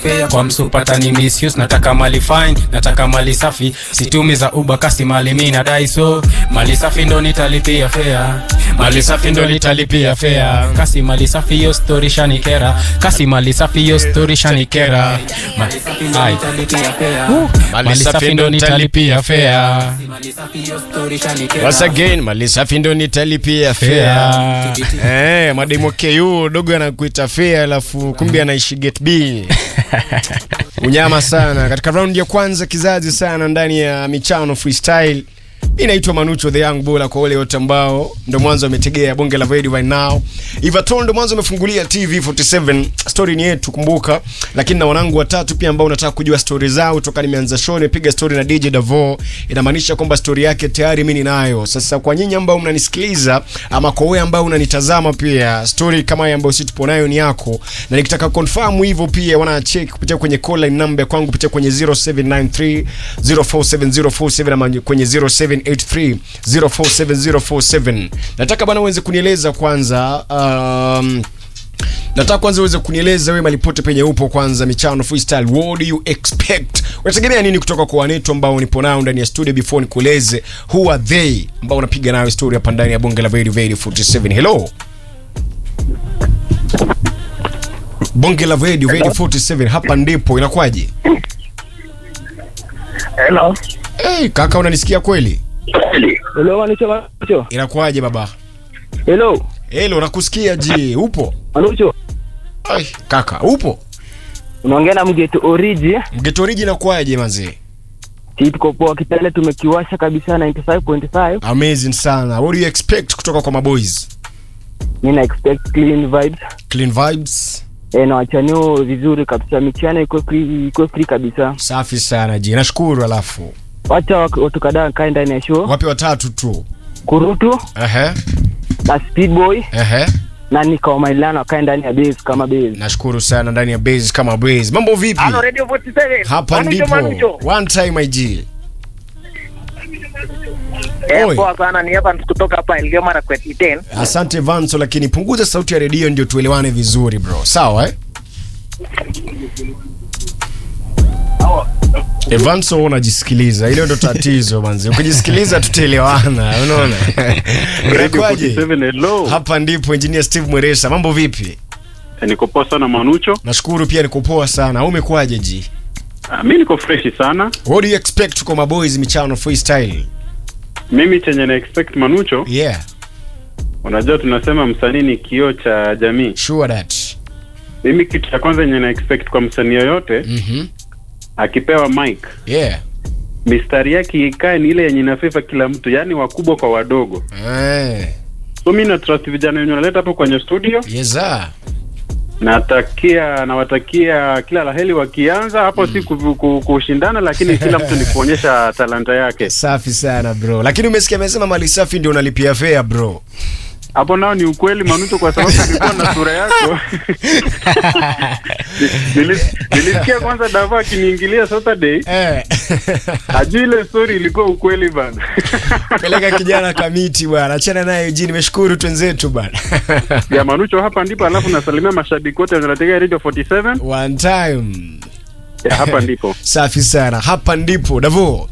fea kwa msupata ni misuse nataka mali fine nataka mali safi situmi za uba kasi mali mi nadai so mali safi ndo nitalipia fea mali safi ndo nitalipia fea kasi mali safi hiyo story shanikera kasi mali safi hiyo story shanikera Ma- Ai. Uh, mali safi ndo nitalipia fea Once again, mali safi ndo nitalipia fea. Eh, mademo KU dogo anakuita fea alafu kumbe anaishi get B. Unyama sana. Katika round ya kwanza kizazi sana ndani ya michano freestyle. Inaitwa Manucho the Young Bull kwa wale wote ambao ndo mwanzo wametegea bonge la radio right now. Ivaton ndo mwanzo amefungulia TV 47. Story ni yetu kumbuka, lakini na wanangu watatu pia ambao unataka kujua story zao toka nimeanza show nipiga story na DJ Davo. Inamaanisha kwamba story yake tayari mimi ninayo. Sasa kwa nyinyi ambao mnanisikiliza ama kwa wewe ambao unanitazama pia story kama hii ambayo sisi tupo nayo ni yako. Na nikitaka confirm hivyo pia wana check kupitia kwenye call line number kwangu kupitia kwenye 0793 047047 ama kwenye 0783 047047. Nataka bwana uweze kunieleza kwanza um, nataka kwanza uweze kunieleza wewe malipote penye upo kwanza michano freestyle what do you expect unategemea nini kutoka kwa wanetu ambao nipo nao ndani ya studio before nikueleze who are they ambao unapiga nayo story hapa ndani ya bonge la Very Very 47 hello bonge la Very Very 47 hapa ndipo inakwaje Hello. hey, kaka unanisikia kweli Hello, Manucho, Manucho. inakwaje baba Hello, hello nakusikia ji upo Manucho. Ai, kaka upo Unaongea na mgeto oriji. mgeto oriji inakwaje manzee Si tuko poa kitale tumekiwasha kabisa 95.5. amazing sana what do you expect kutoka kwa maboys Mimi na expect clean vibes. clean vibes Eh, na wachanio vizuri kabisa. Michana iko free, iko free kabisa. safi sana ji nashukuru alafu Wacha wak- watu kadhaa kae ndani ya show. wape watatu tu Kurutu ehe na Speedboy ehe na Nika Mailano kae ndani ya base kama base. nashukuru sana ndani ya base kama base mambo vipi Halo Radio 47. hapa Manucho, ndipo Manucho. one time ig Eh, Oi. poa sana ni hapa kutoka hapa Elgeyo Marakwet Iten. asante vanso lakini punguza sauti ya redio ndio tuelewane vizuri bro sawa eh? Evanso wewe unajisikiliza, ile ndo tatizo manzi. Ukijisikiliza tutaelewana, unaona? Inakwaje? 47, hello. Hapa ndipo engineer Steve Mweresa. Mambo vipi? Eh, Niko poa sana Manucho. Nashukuru pia niko poa sana. Au umekwaje ji? Ah, mi niko freshi sana. What do you expect kwa maboys michano freestyle? Mimi chenye na expect Manucho, Yeah, unajua tunasema msanii ni kioo cha jamii. sure that. Mimi kitu cha kwanza yenye na expect kwa msanii yoyote Mhm. akipewa mic, Yeah. mistari yake ikae ni ile yenye inafeva kila mtu, yaani wakubwa kwa wadogo. Eh. So mi na trust vijana wenye wanaleta hapo kwenye studio, Yes sir. natakia nawatakia kila laheri wakianza hapo, si ku- ku- kushindana, lakini kila mtu ni kuonyesha talanta yake. Safi sana bro. Lakini umesikia amesema mali safi ndio unalipia fare bro. hapo nao ni ukweli Manuto, kwa sababu nilikuwa na sura yako Nili- nilisikia kwanza Dava akiniingilia Saturday, Eh. ajui ile story ilikuwa ukweli bana. Peleka kijana kamiti bwana. Achana naye Eugene. Nimeshukuru twenzetu bwana. ya Manucho, hapa ndipo, alafu nasalimia mashabiki wote wanategea Radio 47 One time. ya hapa ndipo. Safi sana. Hapa ndipo Davo.